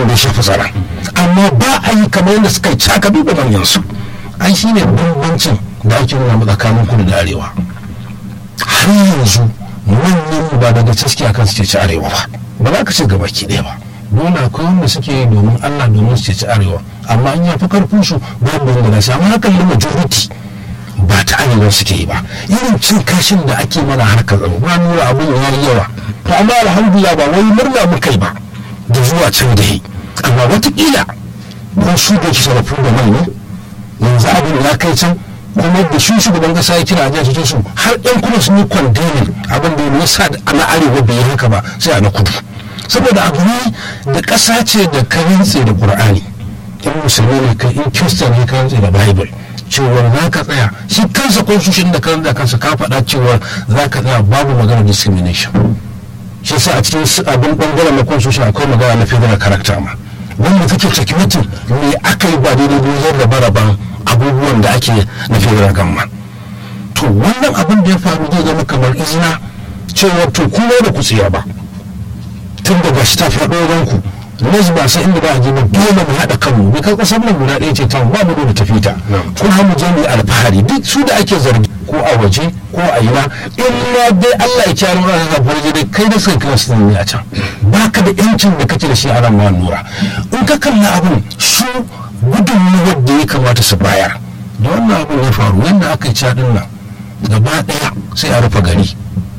abin da ya shafi tsara amma ba a yi kamar yadda suka yi caka duba manyansu ai shi ne bambancin da ake nuna tsakanin kudu da arewa har yanzu manyan ba daga cikin akan su ci arewa ba ba za ka ce gaba ki ɗaya ba dole akwai wanda suke yi domin allah domin su ci arewa amma an yafi karfin su babu wanda na samu hakan da majority ba ta arewa suke yi ba irin cin kashin da ake mana harkar tsaro ba nuna abin ya yi yawa to amma alhamdulillah ba wai murna muka yi ba da zuwa can da yi amma watakila don su da kisa da da mai ne yanzu abin ya kai can kuma da shi shugaban kasa ya kira a jihar su har yan kuma sun yi kwandemin abin da ya sa na arewa bai yi haka ba sai a na kudu saboda abu ne da ƙasa ce da ka rintse da ƙur'ani in musulmi ne ka in kirista ne ka rintse da bible cewar za ka tsaya shi kansa constitution da kan kansa ka faɗa cewar za ka tsaya babu magana discrimination shi sa a cikin abin bangaren na constitution akwai magana na federal character ma wanda take security me aka yi ba daidai wajen da baraban abubuwan da ake na federal gamma to wannan abin da ya faru zai zama kamar izina cewar to kuma da ku tsira ba tun da gashi ta faɗo ranku nas ba sai inda ba a je ba dole mu haɗa kanmu bai kai kasar nan guda ɗaya ce ta ba mu da tafi ta ko har mu je mu alfahari duk su da ake zargi ko a waje ko a ina in ma dai Allah ya kyara mu ka farje dai kai da sai kiran su ne a can baka da yancin da kake da shi a ran ma nura in ka kalla abun su gudunmuwar da ya kamata su bayar da wannan abun ya faru yadda aka yi cadin nan gaba ɗaya sai a rufe gari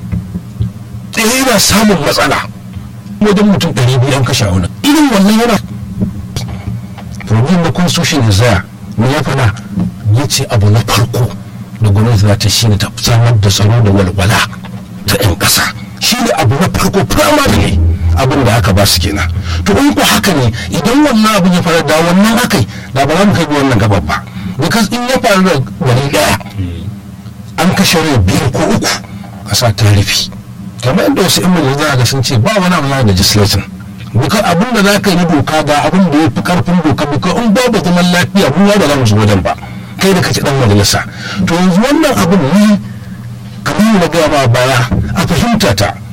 ɗaya na samun matsala wajen mutum ɗari biyu an kashe wani irin wannan yana problem na constitution ya zaya me ya fada ya ce abu na farko da gwamnati za ta shine ta samar da tsaro da walwala ta 'yan ƙasa shi ne abu na farko primary abin da aka ba su kenan to in ko haka ne idan wannan abin ya faru da wannan akai da ba za mu kai wannan gaban ba because in ya faru da wani daya an kashe rai biyu ko uku ƙasa ta rufe kamar yadda wasu yan majalisa ga sun ce ba wani abu na legislation duka abin da za ka yi doka ga abin da ya fi karfin doka duka in babu zaman lafiya mu ba za mu zo wajen ba kai da kace dan majalisa to yanzu wannan abin ne kamar na gaya ba baya a fahimta ta